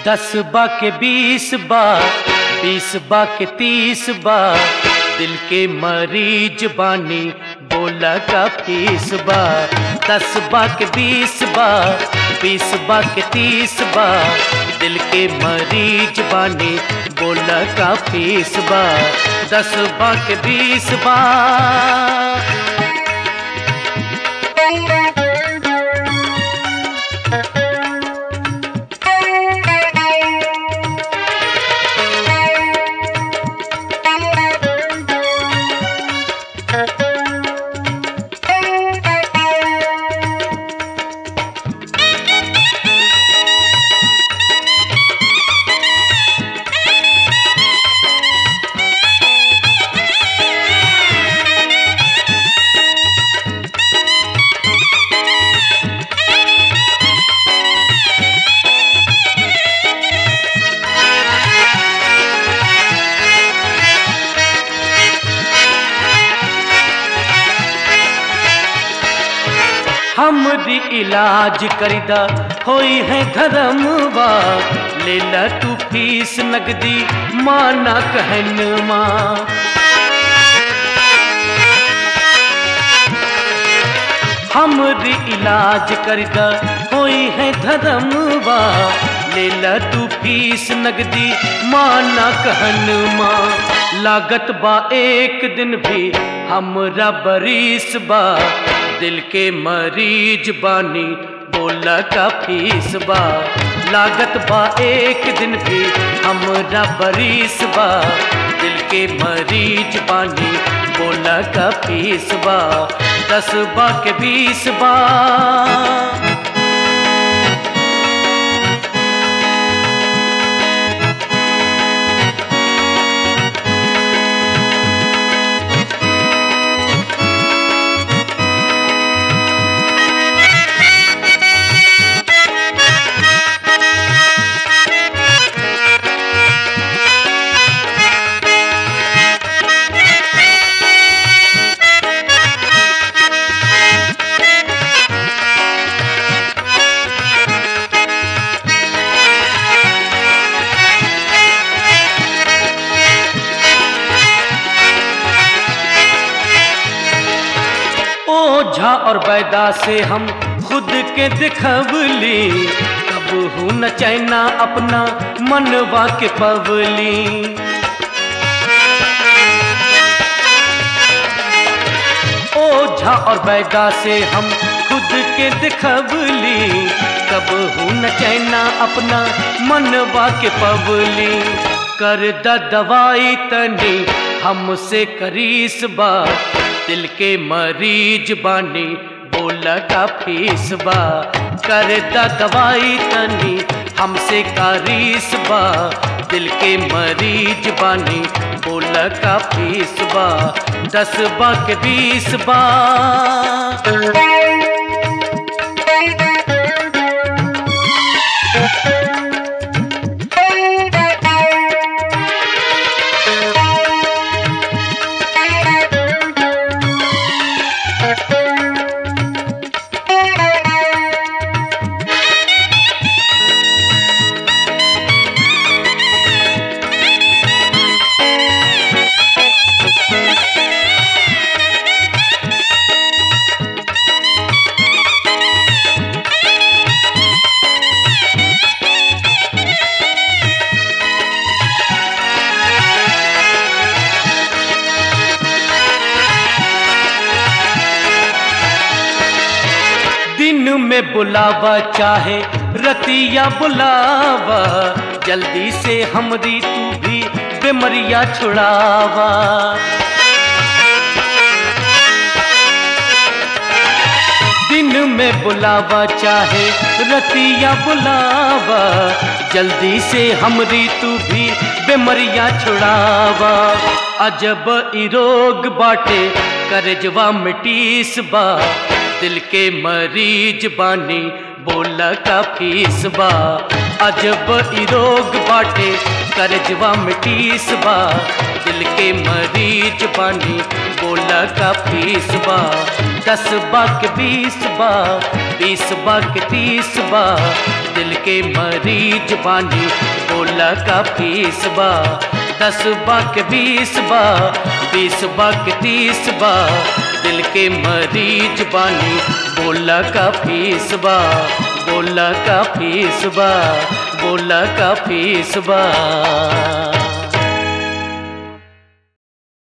दस बा के बीस बा बीस बा के तीस बा दिल के मरीज बानी बोला का फीस बा दस बा के बीस बा बीस बा के तीस बा दिल के मरीज बानी बोला का फीस बा दस बा के बीस बा हमरी इलाज करिदा होई है धर्मवा ले ला तू फीस नगदी माना कहन माँ हमरी इलाज करिदा होई है धर्मवा ले ला तू फीस नगदी माना कहन माँ लागत बा एक दिन भी हमरा बरीस बा दिल के मरीज बानी बोला का फीस बा लागत बा एक दिन भी हमरा बरीस बा दिल के मरीज बानी बोला का फीस बा दस बा के बीस बा ओझा और बैदा से हम खुद के दिखवली कब हूँ न चैना अपना मनवा के पवली ओझा और बैदा से हम खुद के दिखवली कब हूँ न चैना अपना मनवा के पवली कर द दवाई तनी हमसे करीस बा दिल के मरीज बानी बोला का फीस बा कर द दवाई तनी हमसे कारीस बा दिल के मरीज बानी बोला का फीस बा दस बा के बीस बा दिन में बुलावा चाहे रतिया बुलावा जल्दी से हमरी तू भी बेमरिया छुड़ावा दिन में बुलावा चाहे रतिया बुलावा जल्दी से हमरी तू भी बेमरिया छुड़ावा अजब ई रोग बाटे करजवा मिटीस बा दिल के मरीज बानी बोला का फीस बा अजब ई रोग बाटे करजवा मिटीस बा दिल के मरीज बानी बोला का फीस बा दस बा के बीस बा बीस बा के तीस बा दिल के मरीज बानी बोला का फीस बा दस बा के बीस बा बीस बा के तीस बा दिल के मरीज बानी बोला का फीस बा बोला का फीस बा बोला का फीस बा